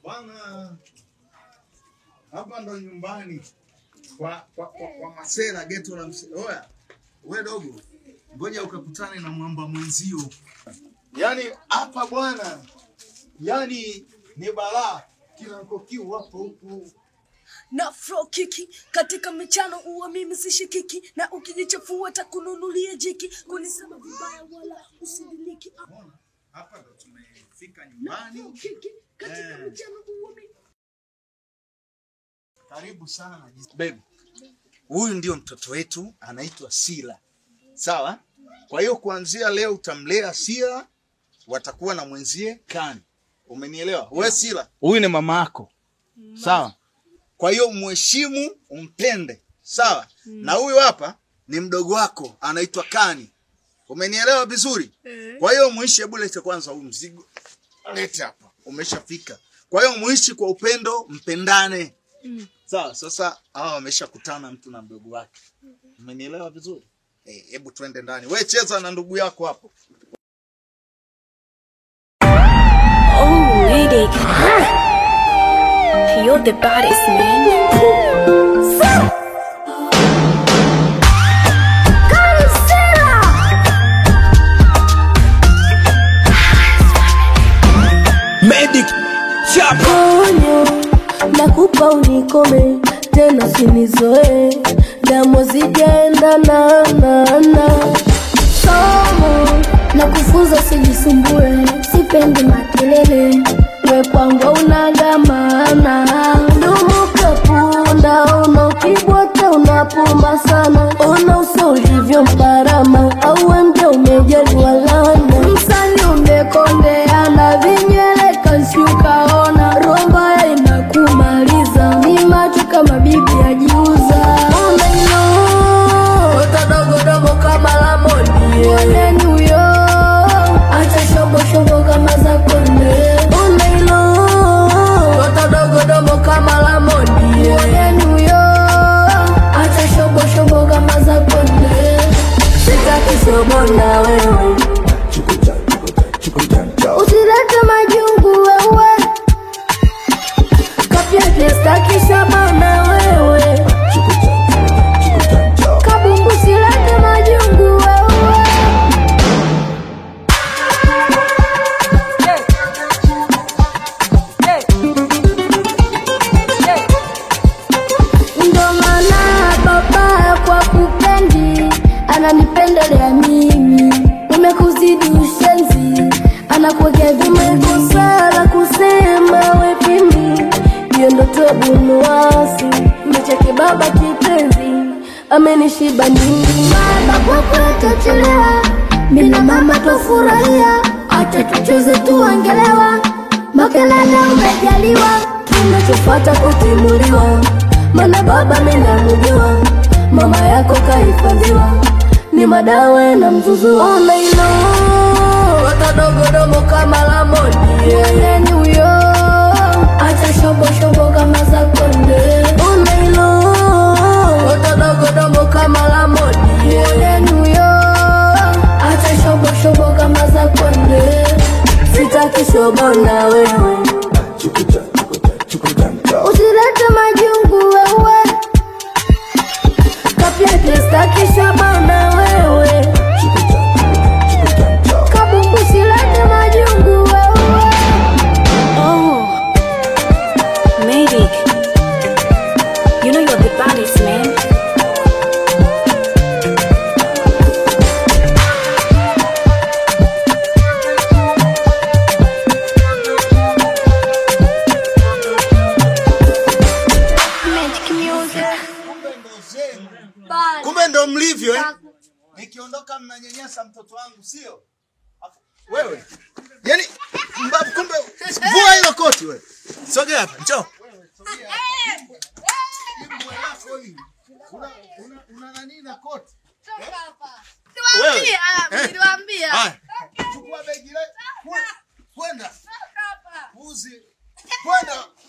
Bwana, hapa ndo nyumbani kwa, kwa, kwa, kwa Masera geto la mse. Oya, we dogo, ngoja ukakutane na mwamba mwenzio. Yaani hapa bwana, yaani ni balaa. Kila kokiu wapo huku. na fro kiki katika michano uwa mimi sishikiki na ukijichafua takununulia jiki kunisema vibaya wala usidiliki Unaona? Hapa ndo tumefika na nyumbani. fro kiki katika Eh. michano uwa mimi Karibu sana baby. Huyu ndio mtoto wetu anaitwa Sila. Sawa? Kwa hiyo kuanzia leo utamlea Sila, watakuwa na mwenzie Kani. Umenielewa? We Sila, huyu ni mama yako. Sawa? Kwa hiyo mheshimu, umpende. Sawa? Na huyu hapa ni mdogo wako anaitwa Kani. Umenielewa vizuri? Kwa hiyo muishi, hebu lete kwanza huu mzigo. Lete hapa. Umeshafika. Kwa hiyo muishi kwa upendo, mpendane. Sawa, sasa hawa wameshakutana mtu na mdogo wake. Umenielewa vizuri? Eh, hebu twende ndani. We cheza na ndugu yako hapo. Oh, lady. You're the baddest, man. Medic Chapa onyo nakupa unikome tena sinizoe damu zijaenda na na na somo na kufunza sijisumbue sipendi makelele we kwangu unagamana dumukapunda una ukibwata unapuma sana ona uso ulivyo mparama auwe mja umejaliwa lana msani umekondeana vinywele kansi ukaona romba inakumaliza ni macho kama bibi ajiuza unaino dogodogo kama lamoni oneni huyo acha shomboshombo kama za konde unaino dogodogo kama lamoni oneni huyo acha shomboshombo kama za konde sitaki shobo na wewe usilete majungu wewe kapyatestakishabana wewe kabumbu silete majungu wewe ndo maana baba kwa kupendi ananipendelea mimi nimekuzidi ushenzi anakuwekea vimekosala kusema wepimi hiyo ndo tobunuasi mecheke baba kipenzi amenishiba nini baba kwa kuetachelewa mina mama twafurahia hata tucheze tuangelewa makelele umejaliwa kinachofata kutimuliwa mana baba minamujua mama yako kahifadhiwa ni madawe na mzuzu unaino watadogodogo kama lamoni yeyeni huyo acha shoboshobo kama za konde unaino watadogodogo kama lamoni yeyeni huyo acha shoboshobo kama za konde sitaki shobo na wewe usilete majungu wewe kapyatestakishabana wewe kabumbu silete majungu wewe Oh, Medic. You know you're the baddest, man. Kumbe ndo zenu. Kumbe ndo mlivyo eh? Nikiondoka mnanyanyasa mtoto wangu sio? Afu- Wewe. Yaani mbavu kumbe vua hilo koti wewe. Sogea hapa, njoo. Mbwa yako hii. Una una una nani na koti? Wewe. Eh? Haya. Chukua begi le. Kwenda. Uzi. Kwenda.